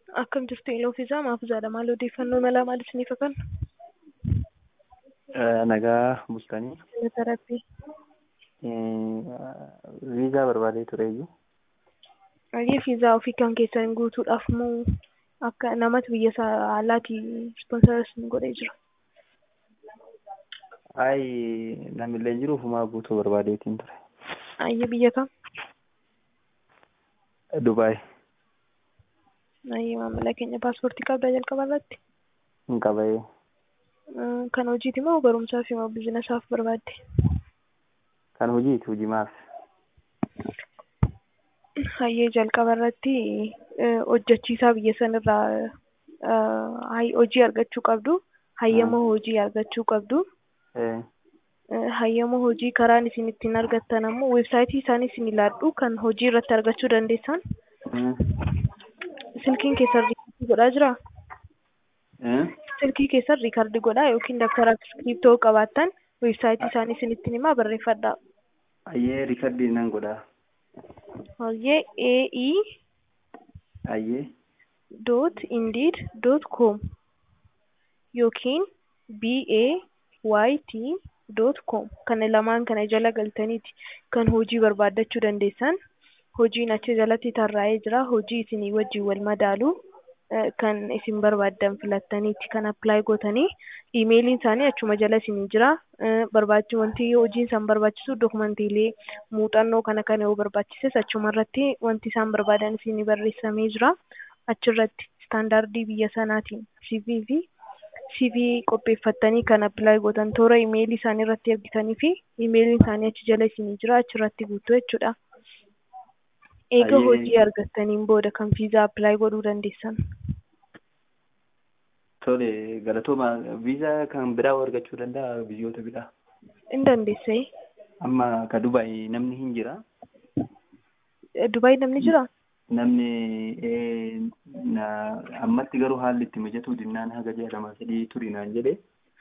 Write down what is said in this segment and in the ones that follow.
Akkam jirtu Iloo fi Zamaa fi Zaadha maal odeeffannoo malaa maal isiniif akan? Nagaa bultanii Galata Rabbii. viizaa barbaadee tureyyuu Ayyee viizaa ofii kan keessan guutuudhaaf moo akka namatti biyya isaa alaatii ispoonsara isin godhee jira? ayi namillee jiruuf maa guutuu barbaadeetiin ture. Ayyee biyya kam? Dubaay Ayyee maamila keenya paaspoortii qabdaa jalqaba irratti? hin qabayee Kan hojiiti moo barumsaa fi moo biizinasaaf barbaadde? kan hojiiti hojimaaf Hayyee jalqaba irratti hojjechiisaa biyya sanirraa hojii argachuu qabdu. Hayyama hojii argachuu qabdu. Hayyama hojii karaan isin ittiin argattan ammoo weebsaayitii isaanii isin ilaallu kan hojii irratti argachuu dandeessan. Silkiin keessan riikardii godhaa jiraa? Silkii keessan riikardii godhaa yookiin dabtara iskiriiptoo qabaattan weebsaayitii isaanii isin ittiin himaa barreeffadhaa. ayyee riikardii nan godhaa Hayyee AE ayyee dot indeed dot com yookiin BAYT dot com kana lamaan kana jala galtaniiti kan hojii barbaaddachuu dandeessan. Hojiin achi jalatti tarraa'ee jira. Hojii isinii wajjin wal madaalu kan isin barbaaddan filattaniiti kan appilaayi gootanii iimeeliin isaanii achuma jala isinii jira. Barbaachi wanti hojiin isaan barbaachisu dokumantiilee muuxannoo kana kana yoo barbaachises achuma irratti wanti isaan barbaadan isinii barreessamee jira. Achirratti istaandaardii biyya sanaatiin CV fi CV qopheeffattanii kan appilaayi gootan toora iimeelii isaanii irratti ergitanii fi iimeeliin isaanii achi jala isinii jira achirratti guutuu jechuudha. Eega Ayyee. hojii argattaniin booda kan viizaa appilaayi godhuu dandeessan. tole galatooma viizaa kan biraa argachuu danda'a biyyoota biraa In dandeessee? amma ka Dubaay namni hin jira Dubaay namni jiraa? namni eh, na ammatti garuu haalli itti mijatuu dinnaan haga jedhama sadii turii naan jedhe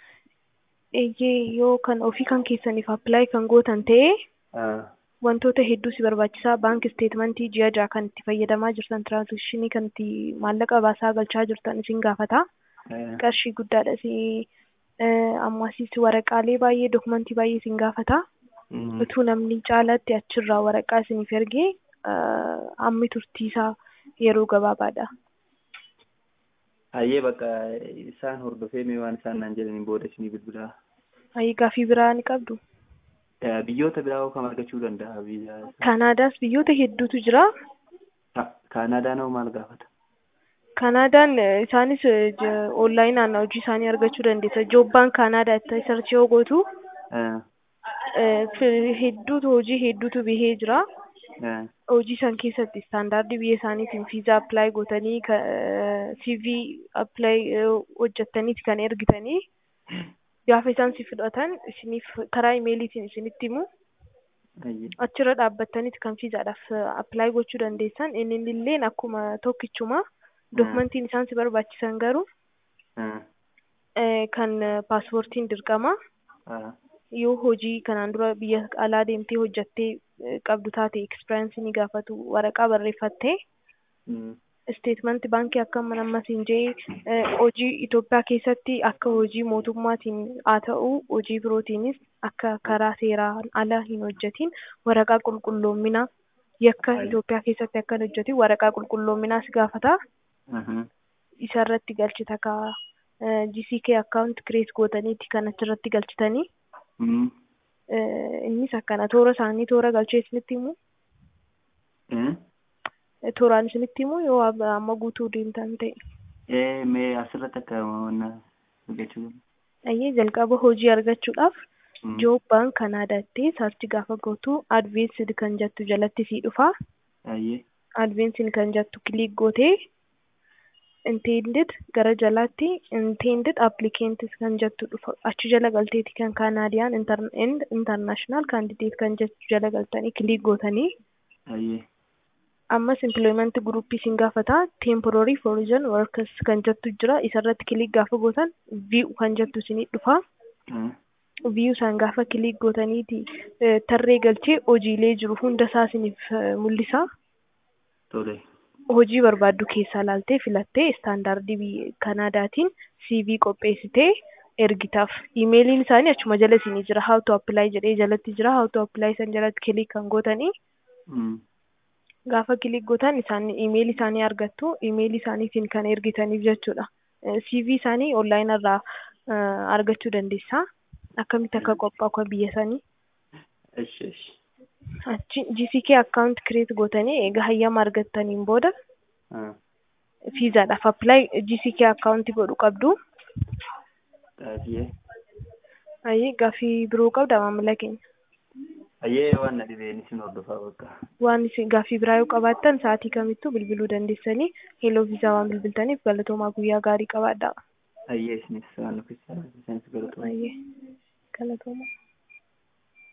Eeyyee yoo kan ofii kan keessaniif appilaayi kan gootan ta'e Ah, wantoota hedduu si barbaachisaa baank isteetmentii ji'a ja'a kan itti fayyadamaa jirtan tiraanzishinii kan itti maallaqa baasaa galchaa jirtan isin gaafata. eh, Qarshii guddaadha si ammasis waraqaalee baay'ee dokumentii baay'ee isin gaafata. mm, Utuu namni caalaatti achirraa waraqaa isiniif ergee hammi turtiisaa yeroo gabaabaadha. Hayyee bakka isaan hordofee mee waan isaan naan jedhanii booda isinii bilbilaa. Ayii gaafii biraa ni qabdu. Eh, Biyyoota biraa hoo kam argachuu danda'a viizaa? Kaanaadaas biyyoota hedduutu jira. Ka- Kaanaadaan hoo maal gaafata? Kaanaadaan eh, isaanis onlaayinaan hojii isaanii argachuu dandeessa. Joobbaan Kaanaadaa itti sarchii yoo gootu Eh, eh, fi- hedduutu hojii hedduutu bahee jira. eh, Hojii san keessatti istaandaardii biyya isaaniitiin viizaa appilaayi gootanii ka- CV appilaayi hojjettaniiti kan ergitanii gaafa isaan si fudhatan isiniif karaa imeeliitiin isinitti himu hayyee. achirra dhaabbattaniiti kan viizaadhaaf appilaayi gochuu dandeessan inni illeen akkuma tokkichuma dokumentiin isaan si barbaachisan garuu Eh, eh, kan paaspoortiin dirqama ah, yoo hojii kanaan dura biyya alaa deemtee hojjattee eh, qabdu taate ekspiraansii ni gaafatu waraqaa barreeffattee mm, isteetmenti baankii akka mana ammas hin jee hojii Itoophiyaa keessatti akka hojii mootummaatiin haa ta'u hojii birootiinis akka karaa seeraan ala hin hojjetin waraqaa qulqulloominaa yakka Aye. Itoophiyaa keessatti akka hin hojjetin waraqaa qulqulloominaas gaafata. mhm, Isa irratti galchita ka GCK account create gootaniiti kan achirratti galchitanii. mm, Eh, Innis akkana toora isaanii toora galchee isinitti himu. eh, Tooraan isinitti himu yoo ab- amma guutuu deemtan ta'e. eh, mee asirratti akka wanna argachuu danda'a? Ayyee jalqaba hojii argachuudhaaf Mm, Joob baan Kanaadaatti saarchi gaafa gootu advaansed kan jettu jalatti sii dhufa. hayyee. Advaansed kan jettu kiliik gootee intended gara jalaatti intended applicant kan jettu dhufa. Achi jala galteeti kan Kanaadiyaan and international candidate kan jettu jala galtanii kiliik gootanii hayyee. ammas employment group isin gaafata temporary foreign workers kan jettu jira isarratti kiliik gaafa gootan view kan jettu isinii dhufa. Eh, viiyuu isaan gaafa kiliik gootaniiti tarree galchee hojiilee jiru hunda isaa isiniif mul'isa. Tole. hojii barbaaddu keessaa laaltee filattee istaandaardii biyya Kanaadaatiin CV qopheessitee ergitaaf. Iimeeliin isaanii achuma jala isinii jira. How to apply jedhee jalatti jira. How to apply san jalatti kilik kan gootanii Mm. gaafa kilik gootan isaan iimeelii isaanii argattu. Iimeelii isaaniitiin kan ergitaniif jechuudha. Eh, CV isaanii onlaayinii irraa eh, argachuu dandeessaa. Akkamitti akka qophaa'u kan biyya sanii. Eshi eshi. Achi GCK account create gootanii egaa hayyama argattaniin booda Ah. fiizaadhaaf apply GCK account godhu qabdu. Xaafiyee. Ayi gaaffii biroo qabda maamila keenya. Ayyee waan na dhibeen isin hordofaa bakka. Waan isin gaaffii biraa yoo qabaattan sa'aatii kamittuu bilbiluu dandeessanii heloo viizaa waan bilbiltaniif galatoomaa guyyaa gaarii qabaadhaa. Ayyee isinis waan nuffisa isinis galatoomaa. Ayyee galatoomaa.